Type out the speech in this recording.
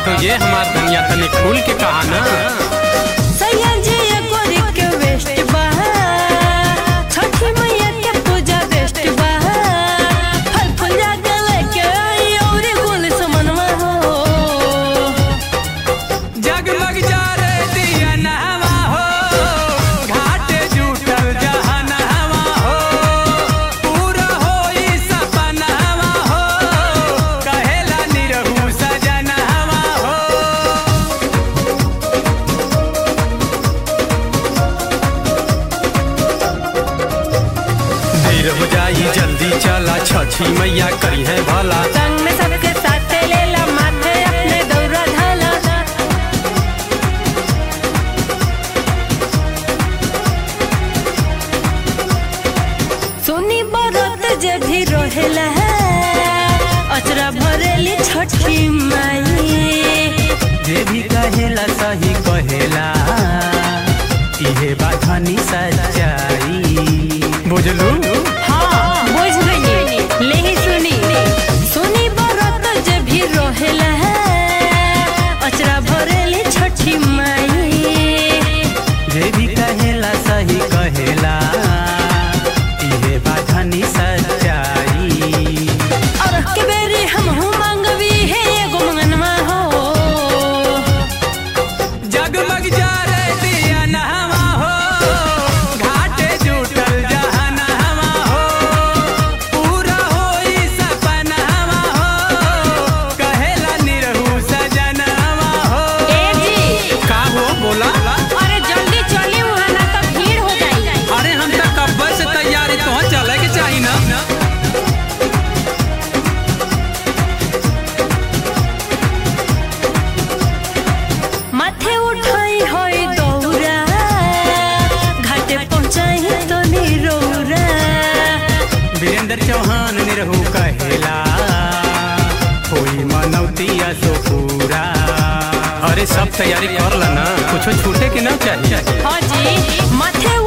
तो ये हमार दुनिया तनी खुल के कहा ना सैयाजी एकोरी के वेस्ट बा छठी मैया के पूजा बेस्ट बा फल फूल जाके लेके आई औरी गुल समनवा हो जगमग जा रे दिया नहवा हो घाटे जुटल जहनवा हो पूरा होई सपनवा हो कहेला निरहु सजनवा हो देर हो जाई जल्दी चला छठी मैया करी है भला संग में सबके साथ लेला माथे अपने दौरा धाला सुनी बरत जे भी रहेला अचरा भरेली छठी माई जे भी कहेला सही कहेला इहे बात हनी सच्चाई बुझलू हाँ बुझ गई ले ही सुनी सुनी बरत जे भी रहेला अचरा भरेली छठी माई जे भी कहेला सही कहेला इहे बात हनी सच्चाई और के बेरी हम हूँ मांगवी है एगो मंगनवा हो जगमग जा रे दिया नहवा हो घाटे जुटल जहनवा हो पूरा होई सपनवा हो कहेला निरहु सजनवा हो ए जी का हो बोला अरे जल्दी चली वहाँ ना तो भीड़ हो जाई अरे हम तक कब्बर से तैयारी तो चले के चाहिए ना माथे उठाई होई दौरा घाटे पहुँचाई तो निरौरा वीरेंद्र चौहान निरहु कहेला कोई मनौती सो पूरा अरे सब तैयारी कर ला ना कुछ छूटे के ना चाहिए हाँ जी माथे